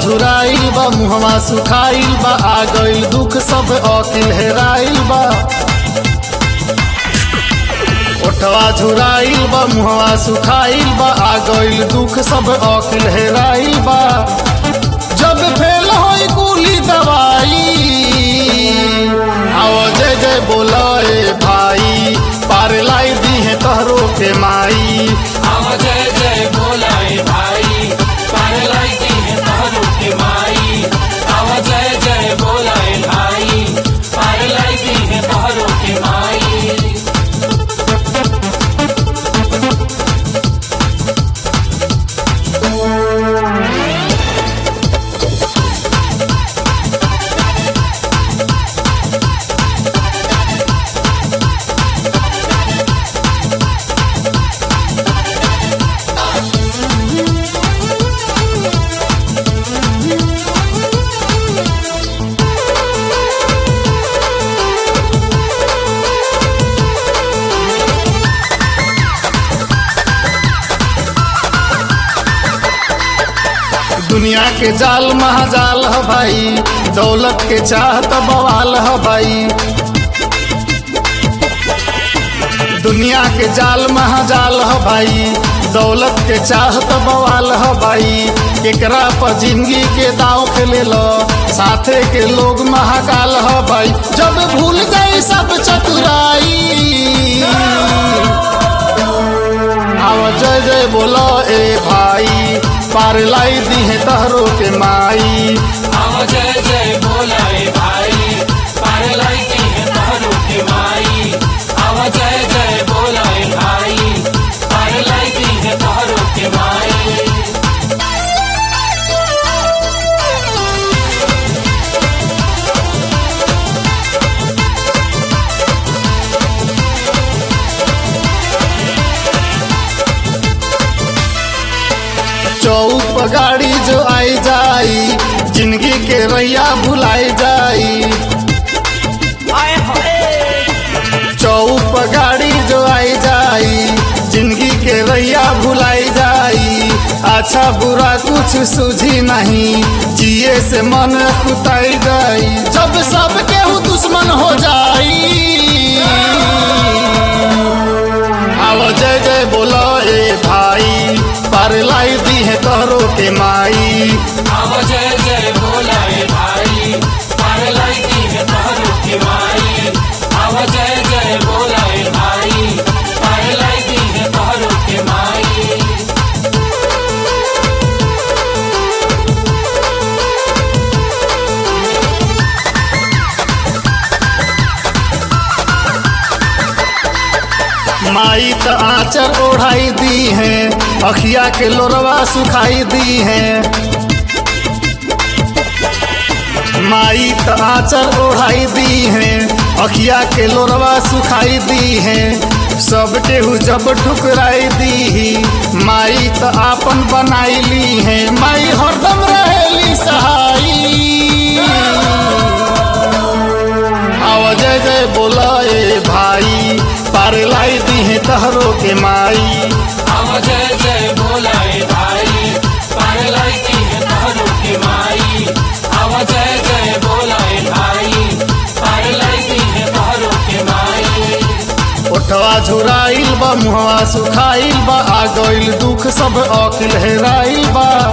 झुराइल बा मुहवा सुखाइल बा आ गइल दुख सब अकिल हेराइल बा ओठवा झुराइल बा मुहवा सुखाइल बा आ गइल दुख सब अकिल हेराइल बा जब फेल होई कुली दवाई आओ जय जय बोला ए भाई पार लाई दी है तहरो के माई आव जय जय बोलाए भाई पार लागी है तहरू के माई आव जय जय बोलाए भाई पार लागी है तहरू के माई दुनिया के जाल महाजाल ह भाई दौलत के चाहत बवाल ह भाई दुनिया के जाल महाजाल ह भाई दौलत के चाहत बवाल ह भाई केकरा पर जिंदगी के दाव खेले लो साथे के लोग महाकाल ह भाई जब भूल गई सब चतुराई आवा जय जय बोलो ए भाई पार लाई दी है तहरो के माई आव जय जय बोलाए भाई पार लागी है तहरू के माई आव जय जय बोलाए भाई पार लागी है तहरू के माई चौक गाड़ी जो आई जाई जिंदगी के रैया भुलाई जाई चौक गाड़ी जो आई जाई जिंदगी के रैया भुलाई जाई अच्छा बुरा कुछ सूझी नहीं जिए से मन कुताई जाई जब सब केहू दुश्मन हो जाई आओ जय जय बोलो ए भाई पार लाई दी है तोहरो के माई आव जय जय बोलाए भाई पार लागी है तहरू के माई आव जय जय बोलाए भाई पार लागी है तहरू के माई माई त आचर ओढ़ाई दी है अखिया के लोरवा सुखाई दी है माई त आचर ओढ़ाई दी है अखिया के लोरवा सुखाई दी है सब केहू जब ठुकराई दी माई त आपन बनाई ली है माई हरदम रहेली सहाई आवा जय जय बोला ए भाई पार लाई दी है तहरो के माई आव जय जय बोलाए भाई पार लागी है तहरू के माई आव जय जय बोलाए भाई पार लागी है तहरू के माई ओठवा झुराइल बा मुहवा सुखाइल बा आ गइल दुख सब अकिल हेराइल बा